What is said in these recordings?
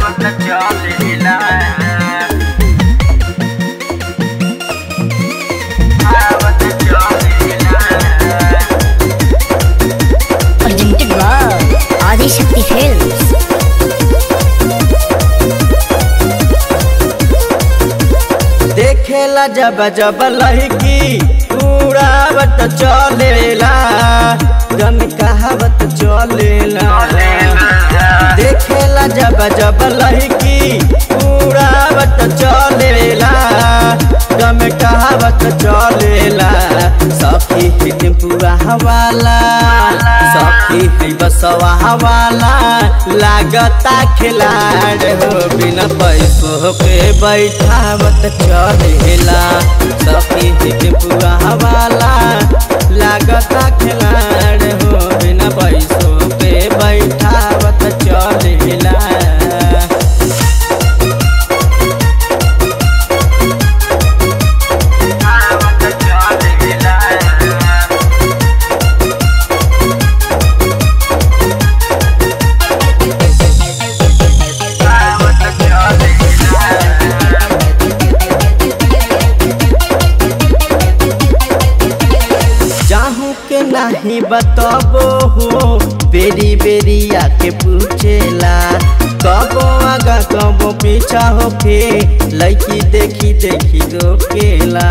आवत चलेला आवत चलेला presented by Adi Shakti Films. देखेला जब जब लहकी उड़ावत चलेला गम कहावत चलेला देखेला जब जब लहकी उड़ावत चलेला गम कहावत चलेला सखी ही टेम्पुआ हवाला सखी ही बसवा हवाला लागता खिलाड़ हो बिना पैसों के बैठावत चलेला सखी ही टेम्पुआ हवाला लागता खिलाड़ हो बिना पैसों के बैठावत चलेला आवत चलेला आवत चलेला जाहू के नहीं बतबो हो बेरी बेरी आके पूछेला कबो आगा कबो पीछा होके लड़की देखी देखी रोकेला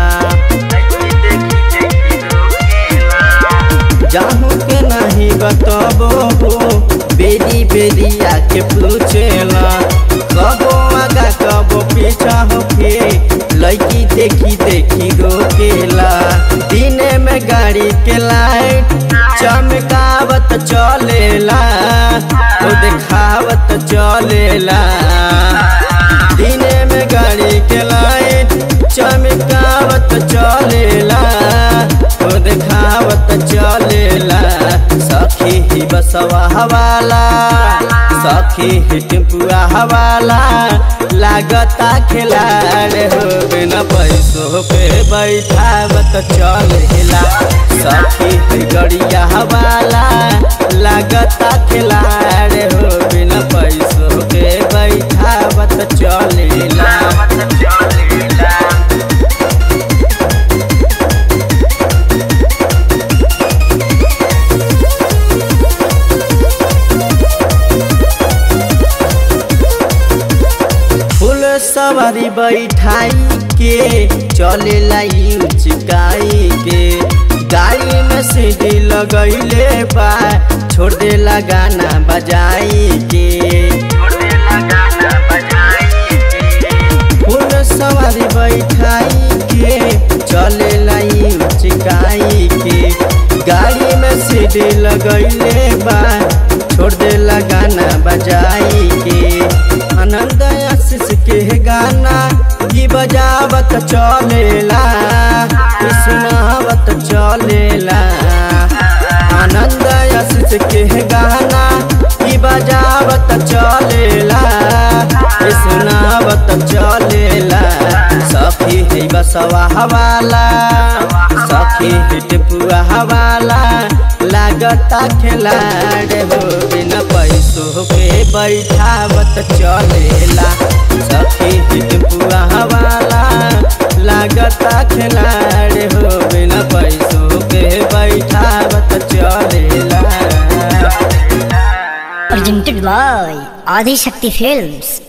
जाहू के नहीं बतबो हो बेरी बेरी आके पूछेला कबो आगा कबो पीछा होके लड़की देखी देखी रोकेला दिने में गाड़ी के लाइट चमकावत चलेला ओ देखावत चलेला दिने में गाड़ी के लाइट चमकावत चलेला ओ देखावत चलेला सखी ही बसवा हवाला सखी ही टेम्पुआ हवाला लागता खिलाड़ हो बिना पैसों पे बैठावत चलेला सखी ही गड़िया हवाला लागता खिलाड़ हो बिना पैसों के बैठावत चलेला आवत चलेला फूल सवारी बैठाई के चलेला चिकाई के गाड़ी में सीढ़ी लगैले बा छोड़ देला गाना बजाई के छोड़ेला गाना बजाई फूल सवारी बैठाई के चलेला चिकाई के गाड़ी में सीढ़ी लगैले बा छोड़ देला गाना बजाई के आनंद आशीष के गाना की बजावत चलेला की सुनावत चलेला आनंद आशीष के गाना की बजावत चलेला की सुनावत चलेला सखी है बसवा हवाला सखी है टेपुआ हवाला लागता खिलाड़ हो बिना पैसों के बैठावत चलेला सखी है टेपुआ हवाला लागता खिलाड़ हो बिना पैसों के बैठावत चलेला Presented by Adi Shakti Films.